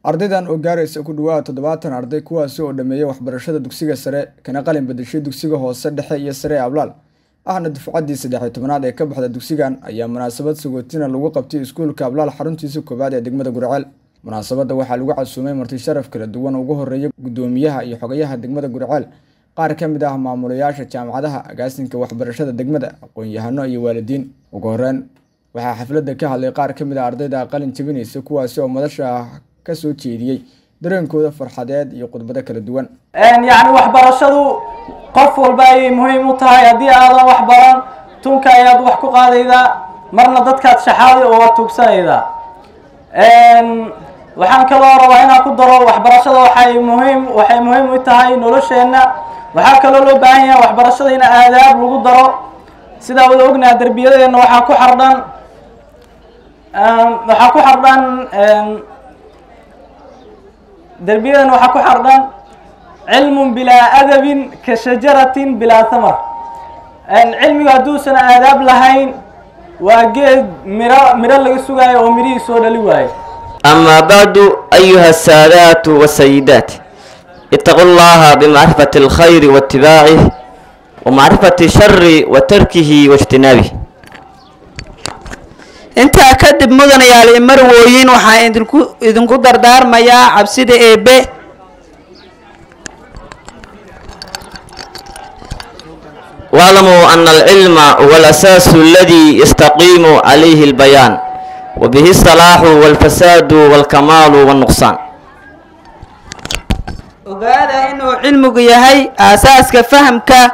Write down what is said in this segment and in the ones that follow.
ardaydan oo gaaraysa ku dhawaad toddobaatan arday kuwaasi oo dhameeyay waxbarashada dugsiga sare kana qalin badashay dugsiga hoose dhexe iyo sare ee ablaal ahna dufcaddii saddex iyo tobanaad ee ka baxda dugsigan ayaa munaasabad sagootina lagu qabtay iskuulka ablaal xaruntiisa koowaad ee degmada gurceel munaasabadda waxaa lagu casuumay marti sharaf kala duwan ugu horeeya guddoomiyaha iyo xogayaha degmada gurceel qaar ka mid ah maamulayaasha jaamacadaha agaasinka waxbarashada degmada aqoon-yahano iyo waalidiin ugu horeyn waxaa xafladda ka hadlay qaar ka mid ah ardayda qalin jabinaysa kuwaasi oo madasha ka soo jeediyey dareenkooda farxadeed iyo khudbado kala duwan yacni waxbarashadu qof walba ayay muhiim u tahay haddii aadan wax baran tunka ayaad wax ku qaadaydaa marna dadkaad shaxaaday oo waad tuugsanaydaa waxaan kaloo rabaa inaan ku daro waxbarashada waxay muhiim waxay muhiim u tahay nolosheenna waxaa kaloo loo baahan yahay waxbarashada in aadaab lagu daro sidaa wada ognaha derbiyadeenna waxaa ku xardhan waxaa ku xardhan derbiyadeenna waxaa ku xardhan cilmun bilaa adabin ka shajaratin bilaa thamar cilmigu hadduusan aadaab lahayn waa geed miro miro laga sugaayo oo mirihii soo dhali waayo أما بعد أيها السادات والسيدات اتقوا الله بمعرفة الخير واتباعه ومعرفة الشر وتركه واجتنابه intaa kadib mudanayaal marwooyin waxaa idinku idinku dardaarmayaa cabsida eebe واعلموا أن العلم هو الأساس الذي يستقيم عليه البيان وبه الصلاح والفساد والكمال والنقصان ogaada inuu cilmigu yahay aasaaska fahamka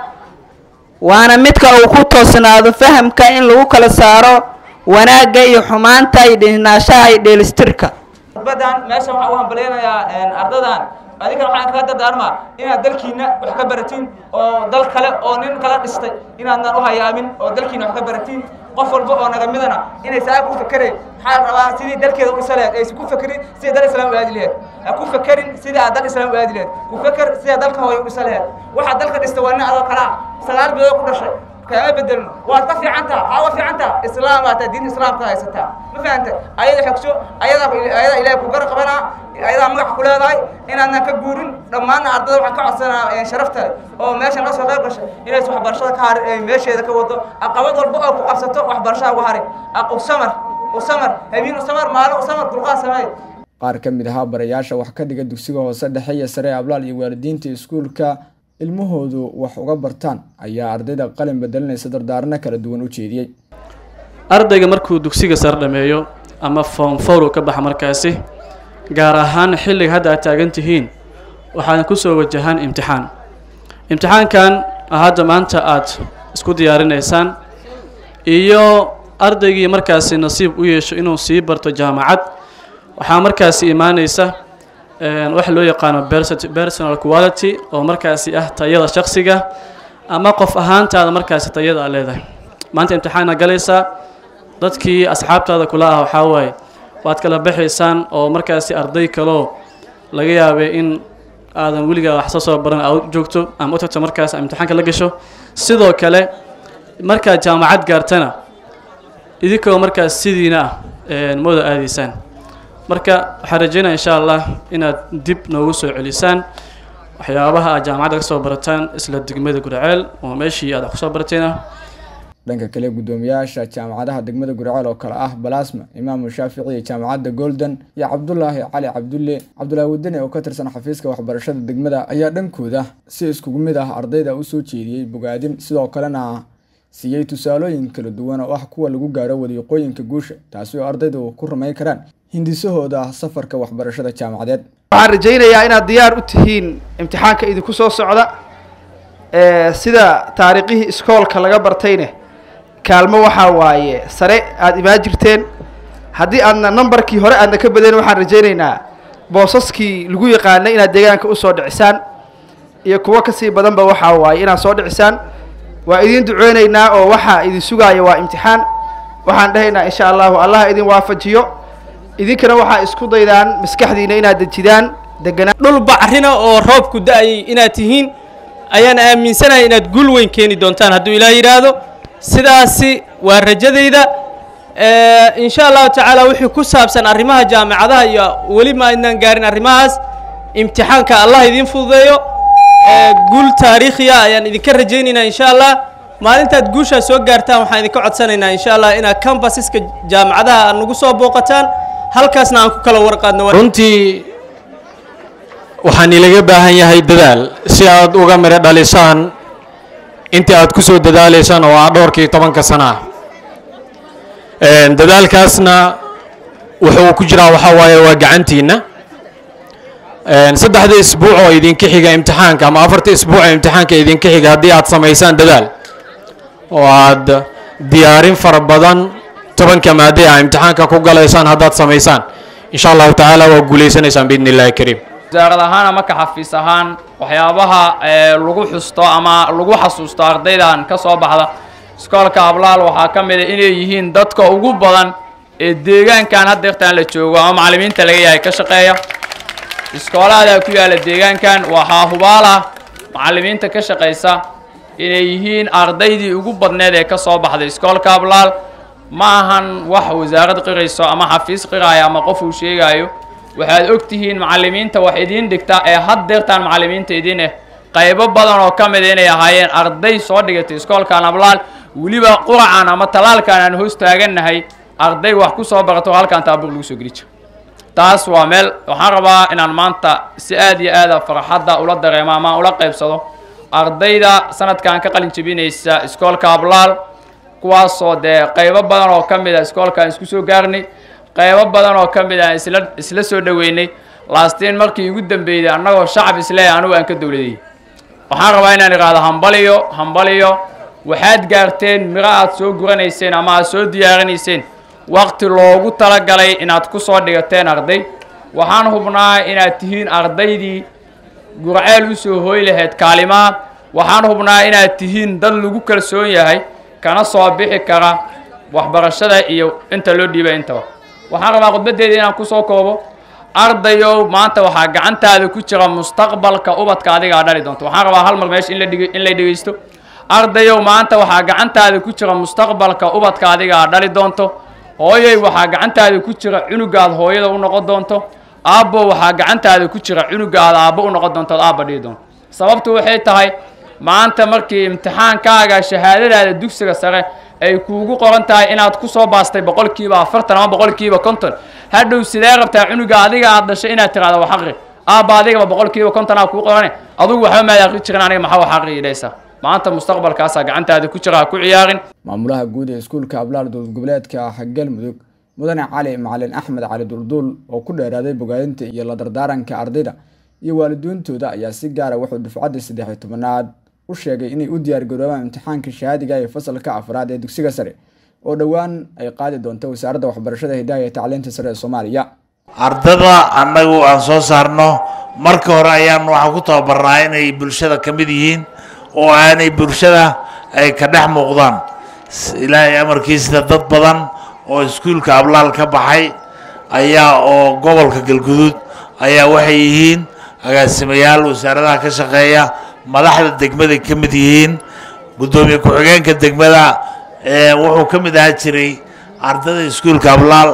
waana midka uu ku toosnaado fahamka in lagu kala saaro wanaagga iyo xumaanta iyo dhinaanshaha iyo dheelistirka khudbadan meeshan waxaan u hambaleynayaa ardadan adinkana waxaan kaga dardaarmaa inaad dalkiina wax ka baratiin oo dal kale oo nin kala dhistay inaadnan u hayaamin oo dalkiina wax ka baratiin qof walba oo naga midana inay saa ku fakereen maxaa rabaa sidii dalkeeda u dhisa laheed aysan ku fakerin sidii dal islaam u aadi laheed ha ku fakerin sidii aad dal islaam u aadi laheed ku faker sidii dalka hooya u dhisa laheed waxaa dalka dhista waa nin adoo kala ah sagaal bilood ku dhashay kaama bedelno waad ka fiicantaa haa wa fiicantaa islaam aataa diin islaamka haysataa ma fahantay ayada xogso ayadaa ayadaa ilaahay ku gar qabanaa ayadaa magac ku leedahay inaadnan ka guurin dhammaanna ardada waxaan ka codsanaa sharafta oo meesha noo soo qayb gashay inays waxbarashada ka harin ay meesheeda ka wado aqabad walba oo ku qabsato waxbarashada ugu harin usamar usamar habiin usamar maalin usamar dulqaad sameey qaar ka mid ahaa barayaasha wax ka dhiga dugsiga hoose dhexe iyo sare ablaal iyo waalidiinta iskuulka ilmahoodu wax uga bartaan ayaa ardayda qalin bedelinaysa dardaarno kala duwan u jeediyey ardayga markuu dugsiga sare dhameeyo ama form four uu ka baxa markaasi gaar ahaan xilliga hadda aad taagan tihiin waxaad kusoo wajahaan imtixaan imtixaankan hadda maanta aad isku diyaarinaysaan iyo ardaygii markaasi nasiib u yeesho inuu sii barto jaamacad waxaa markaasi imaaneysa waxa loo yaqaano personal quality oo markaasi ah tayada shaksiga ama qof ahaantaada markaasi tayada a leedahay maanta imtixaana galaysaa dadkii asxaabtaada kula ah waxaa waaye waad kala baxaysaan oo markaasi arday kaloo laga yaabay in aadan weligaa wax soo soo baran aad joogto ama u tagto markaas imtixaanka la gasho sidoo kale markaad jaamacad gaartana idinkoo markaas sidiina ah mooda aadaysaan marka waxaan rajeynaya insha allah inaad dib noogu soo celisaan waxyaabaha aad jaamacadda ka soo barataan isla degmada gurceel oo meeshii aad wax kusoo barateena dhanka kale guddoomiyaasha jaamacadaha degmada gurceel oo kale ah balasma imaamu shaafici iyo jaamacadda golden iyo cabdulaahi cali cabdulle cabdulaahi wadane oo ka tirsan xafiiska waxbarashada degmada ayaa dhankooda si iskugu mid ah ardayda usoo jeediyey bogaadin sidoo kalena siiyey tusaalooyin kala duwan oo ah kuwa lagu gaaro wadiiqooyinka guusha taasi oo ardaydu ku rumayn karaan hindisahooda safarka waxbarashada jaamacadeed waxaan rajaynayaa inaad diyaar u tihiin imtixaanka idinku soo socda sida taariikhihii iskoolka laga bartayne kaalmo waxaa waaye sare aada imaan jirteen haddii aadna numbarkii hore aadna ka badayn waxaan rajaynaynaa boosaskii lagu yaqaanay inaad deegaanka usoo dhicisaan iyo kuwo kasii badanba waxaa waaye inaad soo dhicisaan waa idiin duceynaynaa oo waxaa idin sugaaya waa imtixaan waxaan dhahaynaa insha allahu allah idin waafajiyo idinkana waxaa isku daydaan maskaxdiina inaad dejidaan deganaan dhul bacrina oo roobku da-ayay inaad tihiin ayaan aaminsanahay inaad guul weyn keeni doontaan hadduu ilaah yidhaahdo sidaasi waa rajadayda insha allahu tacaala wixii ku saabsan arrimaha jaamicadaha iyo weli ma aynaan gaarin arrimahaas imtixaanka allah idiin fududeeyo guul taariikhiya ayaan idinka rajaynaynaa insha allah maalintaad guushaa soo gaartaan waxaan idinka codsanaynaa insha allah inaad cambasaska jaamicadaha aad nagu soo booqataan halkaasna aan ku kala warqaadno runtii waxaan ilaga baahan yahay dadaal si aad uga midho dhalisaan intii aad ku soo dadaalaysaan oo ah dhowrkii tobanka sana ah dadaalkaasna wuxuu ku jiraa waxaa waaye waa gacantiinna saddexda isbuuc oo idinka xiga imtixaanka ama afarta isbuuc oo imtixaanka idinka xiga haddii aad samaysaan dadaal oo aad diyaarin fara badan tobanka maade ah imtixaanka ku galaysaan haddaad samaysaan insha allahu tacaala waa guulaysanaysaan biidni illahi kariim wasaarad ahaan ama ka xafiis ahaan waxyaabaha lagu xusto ama lagu xasuusto ardaydan ka soo baxda iskoolka ablaal waxaa ka mid a inay yihiin dadka ugu badan ee deegaankan haddeertaan la joogo ama macallimiinta laga yahay ka shaqeeya iskoolaada ku yaalla deegaankan waxaa hubaala macallimiinta ka shaqaysa inay yihiin ardaydii ugu badneed ee ka soo baxday iskoolka ablaal ma ahan wax wasaarad qirayso ama xafiis qiraayo ama qof uu sheegaayo waxaad og tihiin macallimiinta wax idiin dhigta ee haddeertaan macallimiinta idin ah qaybo badan oo ka mid a inay ahaayeen arday soo dhigatay iskoolkan ablaal weliba quracan ama talaalkan aan hoos taagannahay arday wax ku soo barato halkan taabuur lagu soo geli jira taas waa meel waxaan rabaa inaan maanta si aad iyo aada farxadda ula dareemo ama ula qaybsado ardayda sanadkan ka qalin jebinaysa iskoolka ablaal kuwaasoo dee qaybo badan oo ka mid a iskoolkaan isku soo gaarnay qaybo badan oo ka mid a isla isla soo dhoweynay laastiin markii ugu dambeeyday annagoo shacab isleeya anigu aan ka dowladayay waxaan rabaa inaan idhaahdo hambaliyo hambaliyo waxaad gaarteen miro aad soo guranayseen ama aad soo diyaarinayseen waqti loogu talagalay inaad ku soo dhigateen arday waxaan hubnaa inaad tihiin ardaydii gurceel usoo hooy lahayd kaalimaa waxaan hubnaa inaad tihiin dad lagu kalsoon yahay kana soo bixi kara waxbarashada iyo inta loo dhiibay intaba waxaan rabaa khudbaddeeda inaan kusoo koobo ardayow maanta waxaa gacantaada ku jira mustaqbalka ubadka adigaa dhali doonto waxaan rabaa hal mar meesha in la dhig in la dhegeysto ardayow maanta waxaa gacantaada ku jira mustaqbalka ubadka adigaa dhali doonto hooyay waxaa gacantaada ku jira cunugaad hooyada u noqon doonto aabbo waxaa gacantaada ku jira cunugaad aabbo u noqon doonto aabba dhihi doonto sababtu waxay tahay maanta markii imtixaankaaga shahaadadaada dugsiga sare ay kuugu qoran tahay inaad ku soo baastay boqolkiiba afartan ama boqolkiiba konton hadhow sidee rabtaa cunuga adiga aad dhashay inaad tiraahdo wax aqri aabba adigaba boqolkiiba konton aa kuu qorane adugu waxba maad aqri jirin aniga maxaa wax aqri idhaysaa maanta mustaqbalkaasaa gacantaada ku jira ha ku ciyaarin maamulaha guud ee iskuulka ablaal dowlad goboleedka galmudug mudane cali macalin axmed cali dulduul oo ku dheeraaday bogaadinta iyo la dardaaranka ardayda iyo waalidiintooda ayaa si gaara wuxuu dufcadda saddex iyo tobanaad u sheegay inay u diyaargaroobaan imtixaanka shahaadiga ee fasalka afraad ee dugsiga sare oo dhowaan ay qaadi doonto wasaaradda waxbarashada hidaha iyo tacliinta sare ee soomaaliya ardada annagu aan soo saarno marka hore ayaan waxaan ku tababarnaa inay bulshada ka mid yihiin oo aanay bulshada ay ka dhex muuqdaan ilaahay amarkiisida dad badan oo iskuulka ablaal ka baxay ayaa oo gobolka galguduud ayaa waxay yihiin agaasimayaal wasaaradaha ka shaqeeya madaxda degmaday ka mid yihiin guddoomiye ku-xigeenka degmada wuxuu ka mid ahaa jiray ardada iskuulka ablaal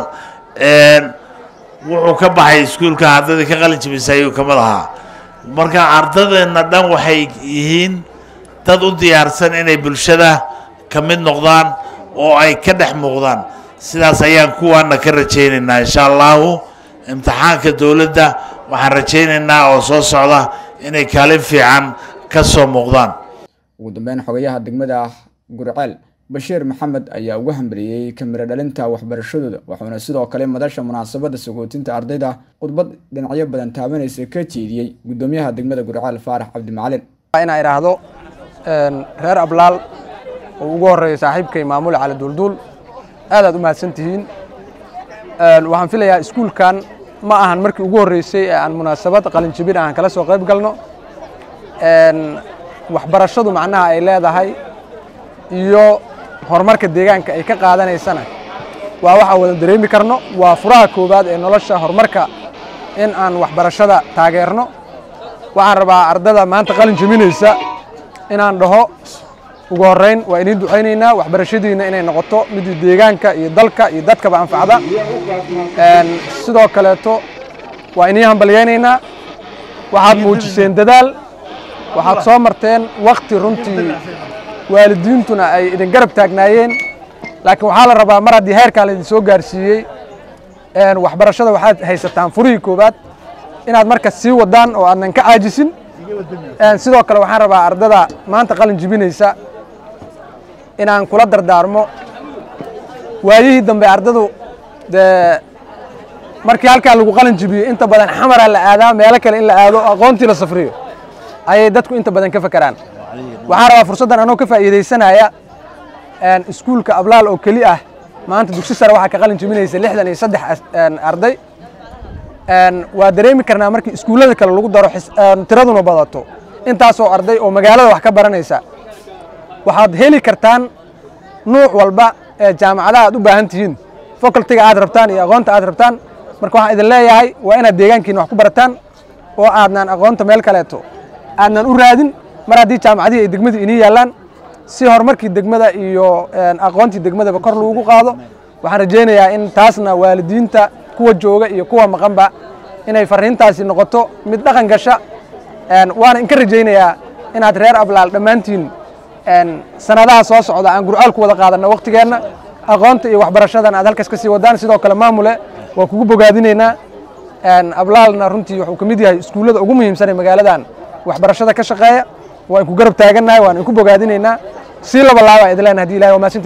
wuxuu ka baxay iskuulka ardadii ka qalin jabisay ayuu ka mid ahaa marka ardadeenna dhan waxay yihiin dad u diyaarsan inay bulshada ka mid noqdaan oo ay ka dhex muuqdaan sidaas ayaan kuwaana ka rajaynaynaa insha allahu imtixaanka dowladda waxaan rajaynaynaa oo soo socda inay kaalin fiican ka soo muuqdaan ugu dambeyn xogayaha degmada gurceel bashiir maxamed ayaa ugu hambaliyey kamiro dhalinta waxbarashadooda wuxuuna sidoo kale madasha munaasabadda sagootinta ardayda khudbad dhinacyo badan taabanaysa ka jeediyey guddoomiyaha degmada gurceel faarax cabdi macalin inaa idhaahdo reer ablaal oo ugu horeeya saaxiibkay maamule cali duulduul aad aad u mahadsan tihiin waxaan filayaa iskuulkan ma ahan markii ugu horreysay ee aan munaasabad qalinjabin aan kala soo qayb galno waxbarashadu macnaha ay leedahay iyo horumarka deegaanka ay ka qaadanaysana waa waxaan wada dareemi karno waa furaha koowaad ee nolosha horumarka in aan waxbarashada taageerno waxaan rabaa ardada maanta qalin jebinaysa inaan dhaho ugu horreyn waa idiin ducaynaynaa waxbarashadiina inay noqoto mid deegaanka iyo dalka iyo dadkaba anfacda sidoo kaleeto waa idiin hambalyaynaynaa waxaad muujiseen dadaal waxaad soo marteen wakti runtii waalidiintuna ay idin garab taagnaayeen laakiin waxaa la rabaa mar haddii heerkaa laydin soo gaarsiiyey waxbarashada waxaad haysataan furihii koowaad inaad marka sii wadaan oo aadnan ka caajisin sidoo kale waxaan rabaa ardada maanta qalin jibinaysa inaan kula dardaarmo waayihii dambe ardadu dee markii halkaa lagu qalin jibiyo inta badan xamara la aadaa meelo kale in la aado aqoontii la safriyo ayay dadku inta badan ka fakeraan waxaan rabaa fursaddan anoo ka faa'iidaysanaya iskuulka ablaal oo keli ah maanta dugsi sare waxaa ka qalin jibinaysa lixdan iyo saddex arday waa dareemi karnaa markii iskuullada kale lagu daro tiraduna badato intaasoo arday oo magaalada wax ka baranaysa waxaad heli kartaan nuuc walba ee jaamacadaha aad u baahan tihiin facultiga aad rabtaan iyo aqoonta aad rabtaan marka waxaan idin leeyahay waa inaad deegaankiina wax ku barataan oo aadnaan aqoonta meel kaleeto aadnan u raadin mar haddii jaamacadihii ay degmadu inii yaallaan si horumarkii degmada iyo aqoontii degmadaba kor loogu qaado waxaan rajaynayaa in taasna waalidiinta kuwa jooga iyo kuwa maqanba inay fariintaasi noqoto mid dhaqan gasha waana inka rajaynayaa inaad reer ablaal dhammaantiin sanadaha soo socda aan gurcaal ku wada qaadanno waktigeenna aqoonta iyo waxbarashadan aad halkaas ka sii wadaan sidoo kale maamule waa kugu bogaadinaynaa ablaalna runtii wuxuu ka mid yahay iskuullada ugu muhiimsan ee magaaladan waxbarashada ka shaqeeya waa inku garab taagannahay waan inku bogaadinaynaa sii laba laabaa idin leenahay hadii ilahay waa mahadsantihin